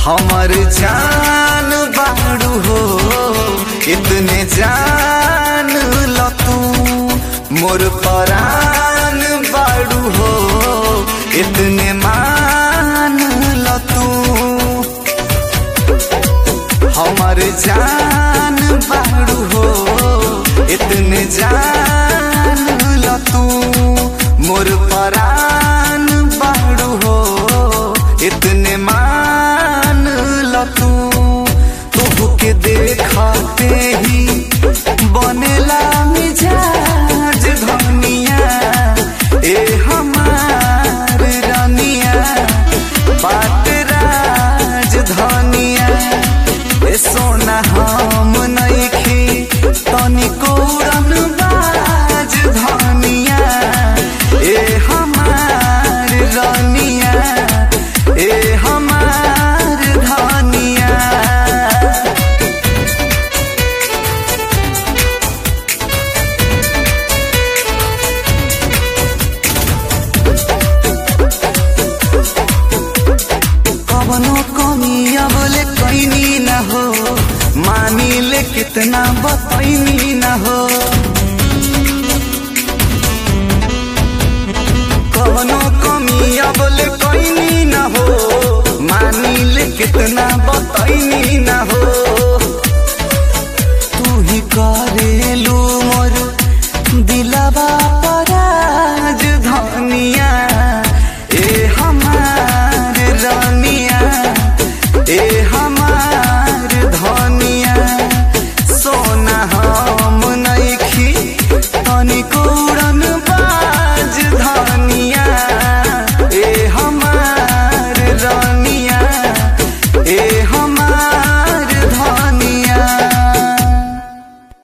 हमर जान बाड़ू हो इतने जान ल तू मोर परान बाड़ू हो इतने मान ल तू हमर जान बाड़ू हो इतने जान ल तू मोर परान बाड़ू हो इतने मान ल तू तोह के देखते ही बनेला मिजाज धनिया ए हमार रानिया बात राज धनिया ए सोना हम नइखी तनिको उड़न बाज धनिया ए हमार रानिया ए हमार धनिया कवनो कमी अब ले कैनी न हो मानी ले कितना बतैनी न हो कवनो कमी अब ले कैनी न हो मानी ले कितना बतैनी न हो तू ही करेलू मोर दिलवा पराज धनिया